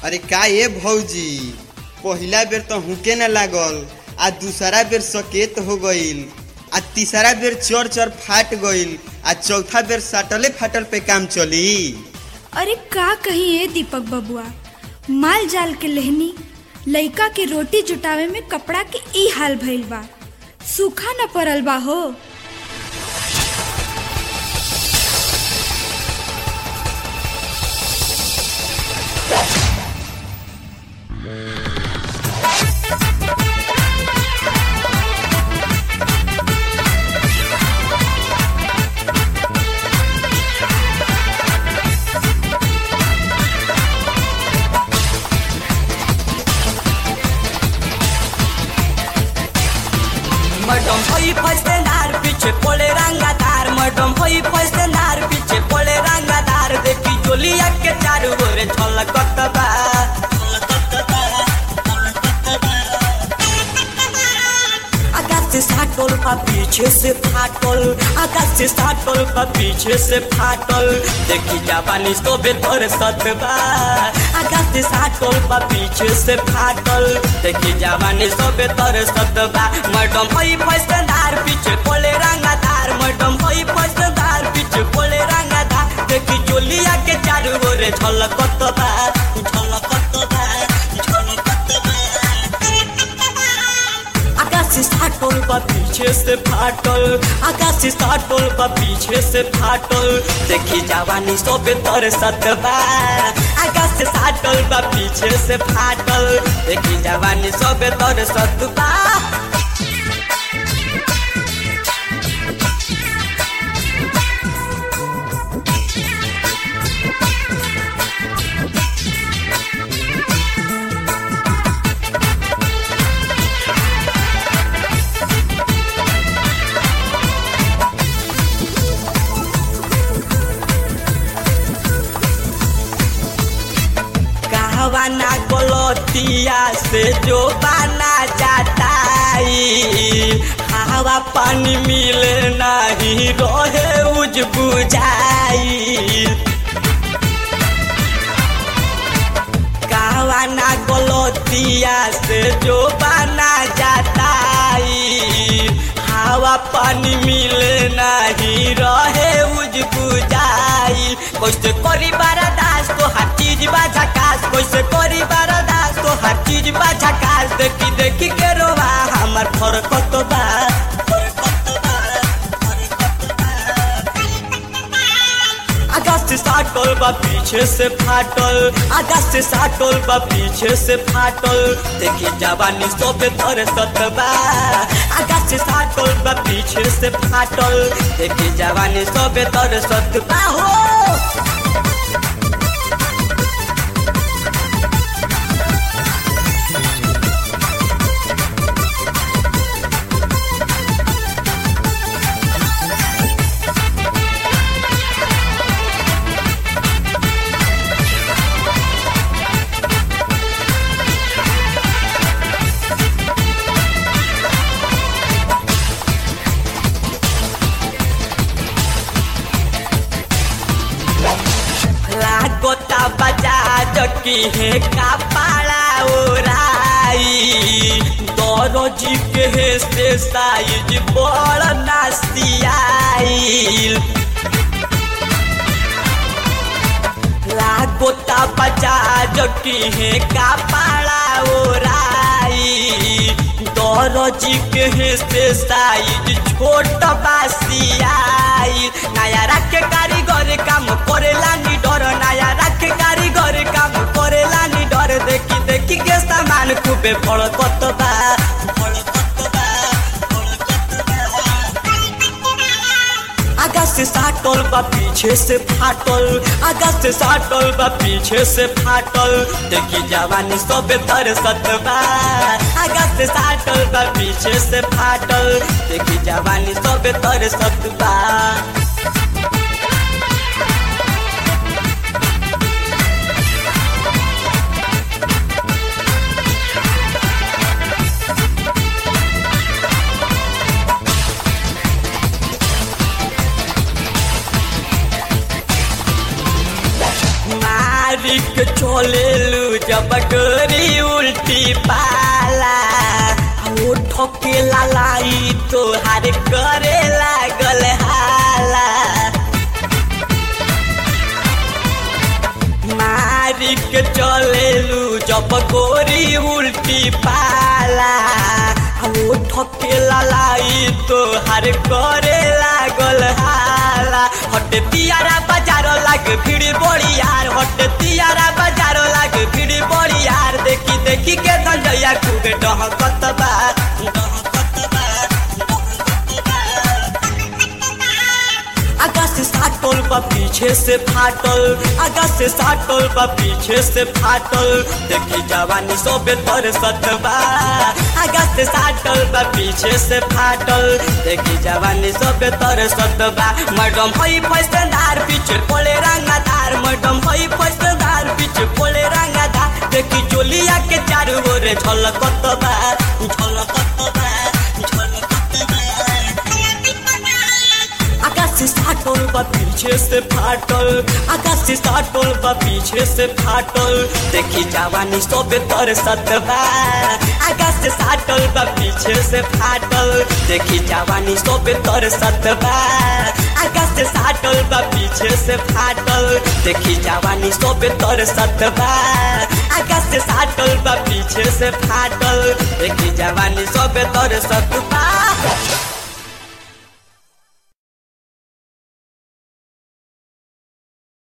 अरे का ये भौजी पहिला बेर तो हुके न लागल आ दूसरा बेर सकेत हो गईल आ तीसरा बेर चर चर फाट गईल आ चौथा बेर साटले फाटल पे काम चली अरे का कही ए दीपक बबुआ माल जाल के लेहनी लइका के रोटी जुटावे में कपड़ा के ई हाल भइल बा सूखा न पड़ल बा हो मडम होई फसनार पीछे पोले रंगादार मडम होई फसनार पीछे पोले रंगादार देखी जोलिया के चारू ओरे छलकत बा आकाश से साटल बा पीछे से फाटल आकाश से साटल बा पीछे से फाटल देखी जापानी सोबे तोर सतबा आकाश से साटल बा पीछे से फाटल देखी जापानी सोबे तोर सतबा मैडम होई फसदार पीछे पोले रंगादार मैडम होई फसदार पीछे पोले रंगादार देखी जोलिया के चारू ओरे झलकत बा झलकत बा झलकत बा आकाश से फाटल बा पीछे से फाटल आकाश से फाटल बा पीछे से फाटल देखी जवानी सोबे तर सतबा आकाश से फाटल बा पीछे से फाटल देखी जवानी सोबे तर सतबा कहवाना गलतिया से जो बाना जाताई हवा पानी मिले नहीं रहे उज बुझाई कहवाना गलतिया से जो बाना जाताई हवा पानी मिले नहीं रहे उज बुझाई कैसे करी बारादास तो हर चीज बा झकास कैसे करी बारादास तो हर चीज बा झकास देखी देखी के रोवा हमर फरकत बा फरकत बा, फरकत बा। आकाश से साटल बा पीछे से फाटल आकाश से साटल बा पीछे से फाटल देखी जवानी सोबे तर सतबा आकाश से साटल बा पीछे से फाटल देखी जवानी सोबे तर सतबा हो लागोता बजाज की है कपाड़ा ओराई दरोजी के है से साइज बड़ नासियाई लागोता बजाज की है कपाड़ा ओराई दरोजी के है से साइज छोट बासियाई नया रखे कारीगर काम करेला नी डर नया रखे कारीगर काम करेला नी डर देखी देखी के सामान खूबे फड़कत बा फड़कत बा, फड़कत बा। आकाश से साटल बा पीछे से फाटल आकाश से साटल बा पीछे से फाटल देखी जवानी सबे तर सतबा आकाश से साटल बा पीछे से फाटल देखी जवानी सबे तर सतबा मारिक चलेलु जब गोरी उल्टी पाला वो ठोके लालाई तोहार करे लागल हाला मारी के चलेलू जब गोरी उल्टी पाला वो ठोके लालाई तोहार करे लागल हाला हट तियारा बाजार लाग भीड़ बड़ी यार हट तियारा बाजार लाग भीड़ बड़ी यार देखी देखी के धंजया खूब डहकत बा डहकत बा आगा से साटल बा पीछे से फाटल आगा से साटल बा पीछे से फाटल देखी जवानी सोबे तर सतबा आगा से साटल बा पीछे से फाटल देखी जवानी सोबे तर सतबा मैडम हई फैसदार पीछे पोले रंगादार मैडम हई फैसदार पीछे पोले रंगादार देखी जोलिया के चारू ओरे झलकत बा झलकत बा झलकत बा आकाश से साटल बा पीछे से फाटल आकाश से साटल बा पीछे से फाटल देखी जवानी सोबे तर सतबा आकाश से साटल बा पीछे से फाटल देखी जवानी सोबे तर सतबा आकाश से साटल बा पीछे से फाटल देखी जवानी सोबे तर सतबा आकाश से साटल बा पीछे से फाटल देखी जवानी सोबे तर सतबा